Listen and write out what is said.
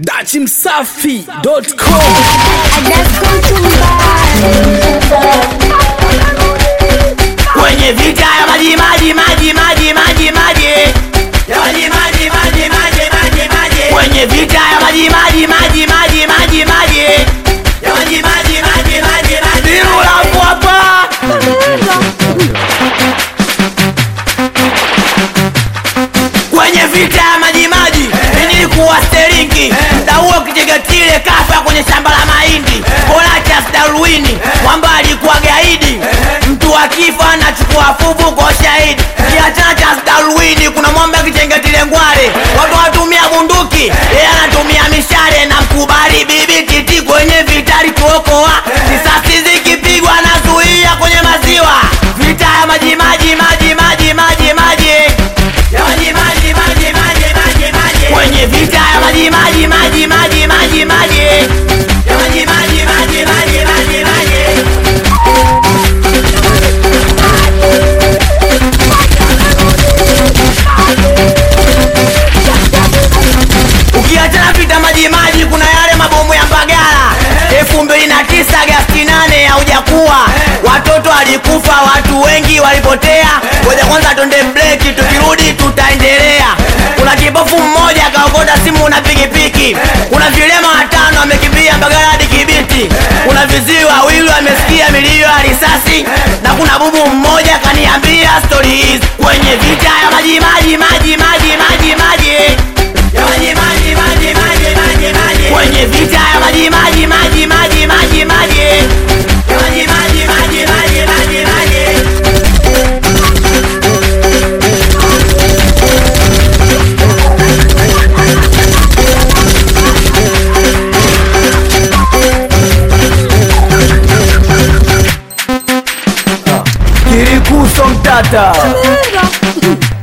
dachimsafi.com kwenye vita ya maji maji maji maji maji maji ya maji maji maji maji maji maji kwenye vita ya maji maji maji maji maji maji ya maji maji maji maji maji Nirula hapa kwenye vita ya maji maji nilikuwa steringi mda huo kijegetile kafa kwenye shamba la mahindi Horatius Darwini kwamba alikuwa gaidi mtu akifa anachukua fuvu kwa shahidi kiachana cha Darwini kuna mwamba kijengetile ngwale watu watumia bunduki yeye anatumia mishale na mkubali bibi titi kwenye vita alituokoa risasi zikipigwa nazuia kwenye maziwa vita ya maji maji maji maji maji maji ya maji maji maji maji maji maji kwenye vita ya maji maji maji maji maji maji ya maji maji maji maji maji maji ukiachana vita maji maji kuna yale mabomu ya mbagala elfu mbili na tisa Agasti nane haujakuwa watoto walikufa watu wengi walipotea ngoja kwanza tonde breki tukirudi tutaendelea kuna kibofu mmoja akaokota simu na pikipiki kuna vilema watano wamekimbia mbagala hadi kibiti kuna viziwi wawili wamesikia milio ya risasi na kuna bubu mmoja kaniambia stori hizi kwenye vita ya maji maji maji maji maji maji ya maji maji maji maji maji maji kwenye vita ya maji maji maji maji maji maji ya maji maji maji maji maji maji kirikuso mtata